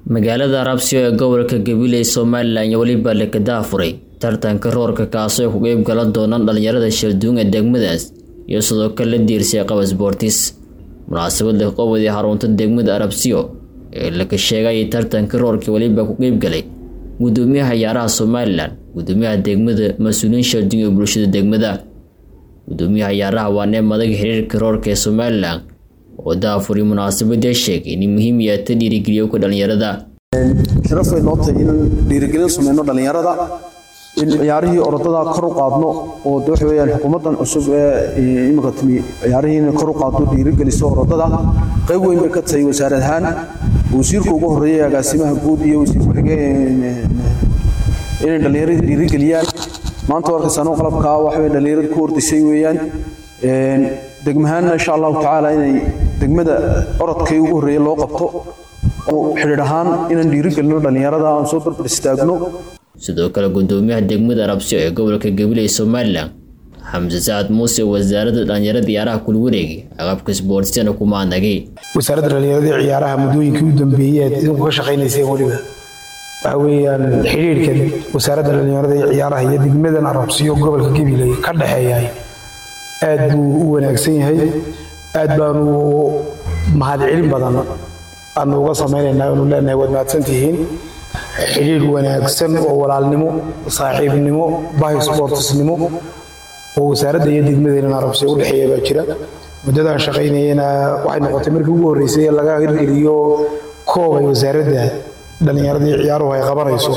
magaalada arabsiyo ee gobolka gabiley somalilan iyo weliba lekada furay tartanka roorka kaasoo ku qeyb galan doonaan dhalinyarada shalduun ee degmadaas iyo sidoo kale la diirsay qaba sboortis munaasabada qobodii xarunta degmada arabsiyo ee laka sheegay tartanka roorka weliba ku qeyb galay gudoomiyaha ciyaaraha somalilan gudoomiyaha degmada mas-uuliyiin shalduun iyo bulshada degmada gudoomiyaha ciyaaraha waa nee madaga xiriirka roorka ee somalilan oo daafuri munaasabadee sheegay in muhiim yahay ta dhiirigeliyo ka dhalinyarada sharaf way noo tahay in dhiirigelin sameyno dhalinyarada in ciyaarihii orodada kor u qaadno oo de waxa weeyaan xukuumaddan cusub ee imika timi ciyaarihiina kor u qaadno dhiirigeliso orodada qayb weyn bay ka tahay wasaarad ahaan wasiirka ugu horreeyay agaasimaha guud iyo wasiir ku-xigeen inay dhalinyarada dhiirigeliyaan maanta warkaysaano qalabkaa waxa wey dhalinyarada ku ordisay weeyaan degmahaanna insha allahu tacaala inay degmada orodkay ugu horreeya loo qabto oo xidhiidh ahaan inaan dhiirigelino dhalinyarada aan soo barbar istaagno sidoo kale gudoomiyaha degmada arabsiyo ee gobolka gabiley somalilan xamse sacad muuse wasaaradda dhalinyarada ciyaaraha kula wareegay aqabka sboortisana kuma anagay wasaaradda dhalinyarada ciyaaraha muddooyinkii u dambeeyey aad idinku ka shaqaynayseen weliba waxa weeyaan xidhiidhka wasaaradda dhalinyarada iyo ciyaaraha iyo degmadan arabsiyo gobolka gabiley ka dhexeeyahay aad buu u wanaagsan yahay aad baanu mahadcelin badan aanu uga samaynaynaa anu leenahay waad mahadsantihiin xidhiidh wanaagsan oo walaalnimo saaxiibnimo bahi sboortisnimo oo wasaaradda iyo degmadeenan arabsiya u dhexeeya baa jira muddadaan shaqaynayana waxay noqotay markii ugu horreysay ee laga hirgeliyo koob ay wasaaradda dhallinyaradii ciyaaruhu ay qabanayso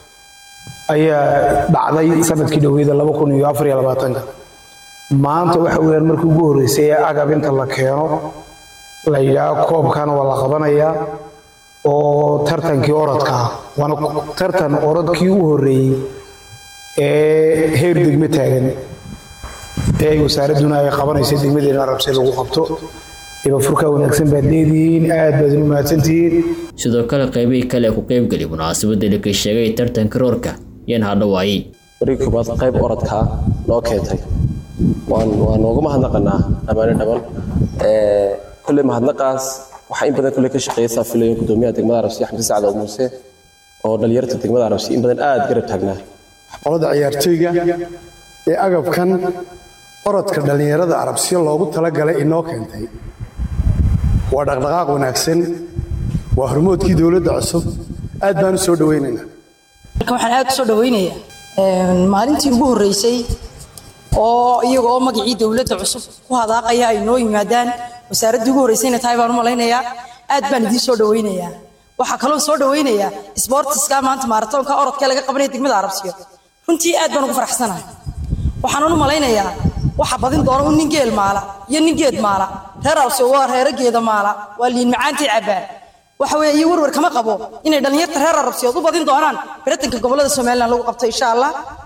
ayaa dhacday sanadkii dhoweyda laba kun iyo afar iyo labaatanka maanta waxa weeyaan markii ugu horreysay ee agab inta la keeno la yidhaaho koobkana waa la qabanayaa oo tartankii orodka ah waana tartan orodkii u horreeyey ee heer degmo taagan ee ay wasaaradduna ay qabanaysa degmadeena arabse lagu qabto ibafurkaa wanaagsan baad leedihiin aad baad inu mahadsantihiin sidoo kale qaybihii kale ku qeybgali munaasabada laka sheegay tartanka roorka yaan hadhawaayey warig koobaad qayb orodkaa noo keentay waan nooga mahadnaqanaa dhammaane dhaban kolley mahadnaqaas waxaa in badan kolley ka shaqeeya saa filayo gudoomiyaha degmada arabsiya xamse sacad oo muuse oo dhalinyarta degmada arabsiya in badan aad garab taagnaa qolada ciyaartooyga ee agabkan orodka dhallinyarada arabsiya loogu talagalay inoo keentay waa dhaqdhaqaaq wanaagsan waa hormoodkii dowladda cusub aad baan u soo dhawaynaynaa marka waxaan aad u soo dhawaynayaa maalintii ugu horreysay oo iyaga oo magacii dowladda cusub ku hadaaqaya ay noo yimaadaan wasaaraddii ugu horreysayna tahay baan u malaynayaa aad baan idiin soo dhawaynayaa waxaa kaloo soo dhawaynayaa sboortiska maanta maaratoonka orodka laga qabanaya degmada arabsiyo runtii aad baan ugu faraxsanahay waxaanan u malaynayaa waxa badin doona un nin geel maala iyo nin geed maala reer arabsiyo waa reero geeda maala waa liin macaantii cabbaan waxa weeye iyo warwar kama qabo inay dhallinyarta reer arabsiyood u badin doonaan baratanka gobollada somalilan lagu qabto insha allah